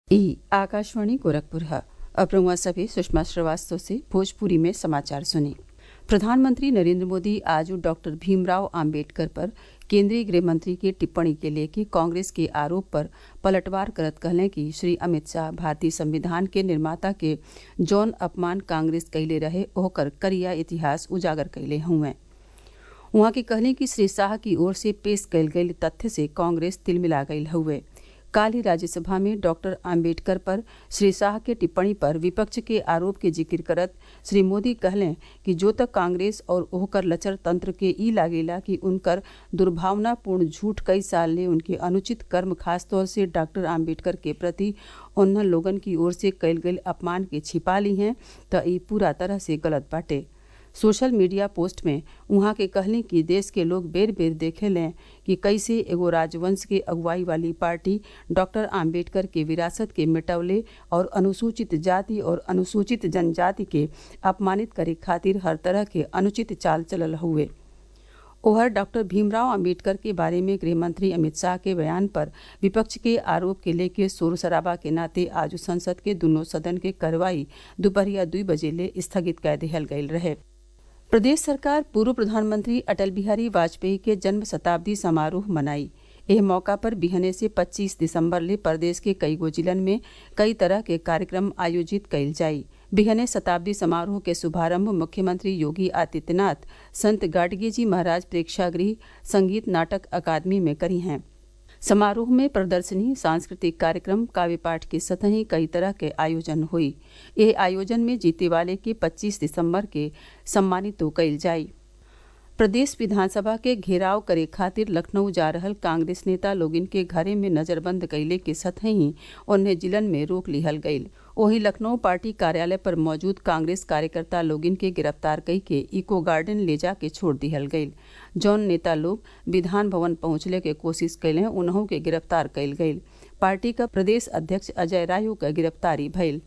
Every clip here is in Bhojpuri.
ई आकाशवाणी गोरखपुर है अब रउआ सभे सुषमा श्रीवास्तव से भोजपुरी में समाचार सुनी प्रधानमंत्री नरेंद्र मोदी आज डॉक्टर भीमराव आम्बेडकर पर केंद्रीय गृह मंत्री की टिप्पणी के लेके कांग्रेस के आरोप पर पलटवार करत कहले कि श्री अमित शाह भारतीय संविधान के निर्माता के जौन अपमान कांग्रेस कैले रहे ओकर करिया इतिहास उजागर कैले हुए उहाँ के कहले कि श्री शाह की ओर से पेश कैल गई तथ्य से कांग्रेस तिलमिला गई हुए काल ही राज्यसभा में डॉक्टर आम्बेडकर पर श्री शाह के टिप्पणी पर विपक्ष के आरोप के जिक्र करत श्री मोदी कहलें कि जो तक कांग्रेस और ओहकर लचर तंत्र के ई लागेला कि उनकर दुर्भावनापूर्ण झूठ कई साल ले उनके अनुचित कर्म खासतौर से डॉक्टर आम्बेडकर के प्रति उन्हन लोगन की ओर से कैल गई अपमान के छिपा ली हैं त ई पूरा तरह से गलत बाटे सोशल मीडिया पोस्ट में उहाँ के कहले कि देश के लोग बेर बेर देखे लें कि कैसे एगो राजवंश के अगुवाई वाली पार्टी डॉक्टर आम्बेडकर के विरासत के मिटवले और अनुसूचित जाति और अनुसूचित जनजाति के अपमानित करे खातिर हर तरह के अनुचित चाल चलल हुए ओहर डॉक्टर भीमराव अंबेडकर के बारे में गृह मंत्री अमित शाह के बयान पर विपक्ष के आरोप के लेके शोर शराबा के नाते आज संसद के दोनों सदन के कार्रवाई दोपहरिया दुई बजे ले स्थगित कर दिहल गयल रहे प्रदेश सरकार पूर्व प्रधानमंत्री अटल बिहारी वाजपेयी के जन्म शताब्दी समारोह मनाई एह मौका पर बिहने से 25 दिसंबर ले प्रदेश के कई गो जिलन में कई तरह के कार्यक्रम आयोजित कइल जाई बिहने शताब्दी समारोह के शुभारंभ मुख्यमंत्री योगी आदित्यनाथ संत गाडगे जी महाराज प्रेक्षागृह संगीत नाटक अकादमी में करी हैं समारोह में प्रदर्शनी सांस्कृतिक कार्यक्रम काव्य पाठ के सतही कई तरह के आयोजन हुई ये आयोजन में जीते वाले के 25 दिसंबर के सम्मानित तो कइल जाई प्रदेश विधानसभा के घेराव करे खातिर लखनऊ जा रहल कांग्रेस नेता लोगिन के घरे में नजरबंद कैले के सतही उन्हें जिलन में रोक लिहल गईल वहीं लखनऊ पार्टी कार्यालय पर मौजूद कांग्रेस कार्यकर्ता लोगिन के गिरफ्तार कई के इको गार्डन ले जाके छोड़ दिहल गईल जौन नेता लोग विधान भवन पहुंचले के कोशिश कैले उन्हों के गिरफ्तार कैल गईल पार्टी का प्रदेश अध्यक्ष अजय रायू का गिरफ्तारी भइल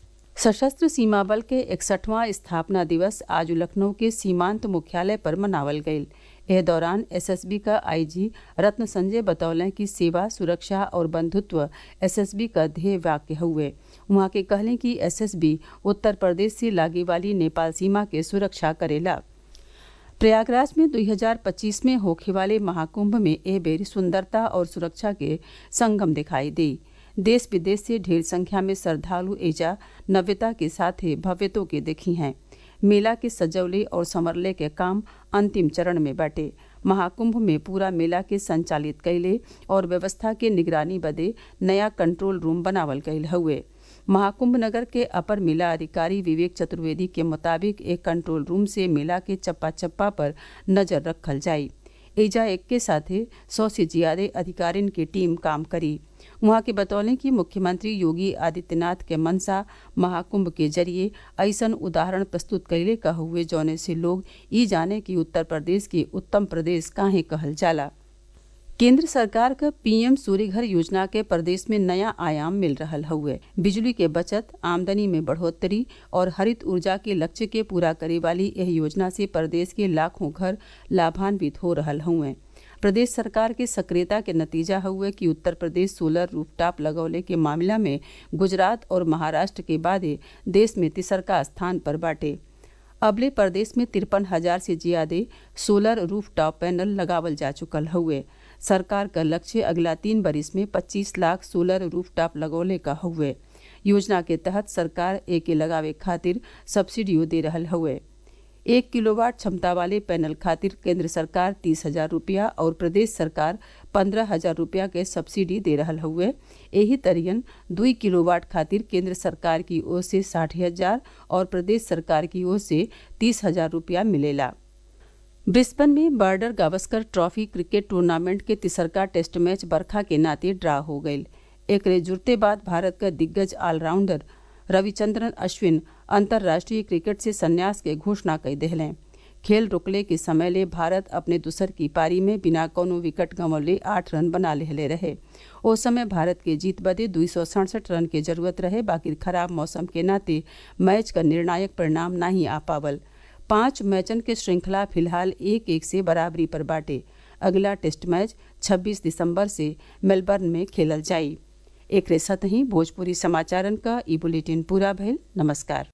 सशस्त्र सीमा बल के इकसठवां स्थापना दिवस आज लखनऊ के सीमांत मुख्यालय पर मनावल गईल एह दौरान एसएसबी का आईजी रत्न संजय बतौलें कि सेवा सुरक्षा और बंधुत्व एसएसबी का ध्येय वाक्य हुए वहाँ के कहलें कि एसएसबी उत्तर प्रदेश से लागे वाली नेपाल सीमा के सुरक्षा करेला प्रयागराज में 2025 में होखे वाले महाकुंभ में एह बेर सुंदरता और सुरक्षा के संगम दिखाई दी देश विदेश से ढेर संख्या में श्रद्धालु एजा नव्यता के साथ ही भव्यतों के देखी हैं मेला के सजवले और संवरले के काम अंतिम चरण में बाटे महाकुंभ में पूरा मेला के संचालित कैले और व्यवस्था के निगरानी बदे नया कंट्रोल रूम बनावल गयल हुए महाकुंभ नगर के अपर मेला अधिकारी विवेक चतुर्वेदी के मुताबिक एक कंट्रोल रूम से मेला के चप्पा चप्पा पर नजर रखल जाई एजा एक के साथ सौ से ज्यादा अधिकारिन की टीम काम करी वहाँ के बतौलें कि मुख्यमंत्री योगी आदित्यनाथ के मनसा महाकुंभ के जरिए ऐसन उदाहरण प्रस्तुत कैले का हुए जौने से लोग ई जाने कि उत्तर प्रदेश के उत्तम प्रदेश काहे कहल जाला केंद्र सरकार का पीएम सूर्यघर योजना के प्रदेश में नया आयाम मिल रहा हुए बिजली के बचत आमदनी में बढ़ोतरी और हरित ऊर्जा के लक्ष्य के पूरा करे वाली यह योजना से प्रदेश के लाखों घर लाभान्वित हो रहा हुए प्रदेश सरकार के सक्रियता के नतीजा हुए कि उत्तर प्रदेश सोलर रूफटॉप लगौले के मामला में गुजरात और महाराष्ट्र के बाद देश में तिसरका स्थान पर बाटे अबले प्रदेश में तिरपन हजार से ज्यादा सोलर रूफटॉप पैनल लगावल जा चुकल हुए सरकार का लक्ष्य अगला तीन बरिस में 25 लाख सोलर रूफटॉप लगौले का हुए योजना के तहत सरकार एके लगावे खातिर सब्सिडियो दे रहा हुए एक किलोवाट क्षमता वाले पैनल खातिर केंद्र सरकार तीस हजार रुपया और प्रदेश सरकार पंद्रह हजार रुपया के सब्सिडी दे रहा हुए यही तरियन दुई किलोवाट खातिर केंद्र सरकार की ओर से साठ हजार और प्रदेश सरकार की ओर से तीस हजार रुपया मिलेला ब्रिस्बन में border Gavaskar trophy cricket tournament के तिसरका टेस्ट मैच बरखा के नाते ड्रा हो गये एक जुड़ते बाद भारत का दिग्गज ऑलराउंडर रविचंद्रन अश्विन अंतर्राष्ट्रीय क्रिकेट से संन्यास के घोषणा कर दिले खेल रुकले के समय ले भारत अपने दूसर की पारी में बिना कोनो विकेट गंवले आठ रन बना ले रहे ओ समय भारत के जीत बदे दुई सौ सड़सठ रन के जरूरत रहे बाकी खराब मौसम के नाते मैच का निर्णायक परिणाम नहीं आ पावल पांच मैचन के श्रृंखला फिलहाल एक एक से बराबरी पर बाटे अगला टेस्ट मैच 26 दिसंबर से मेलबर्न में खेलल जाई एक साथ ही भोजपुरी समाचारन का ई बुलेटिन पूरा भइल नमस्कार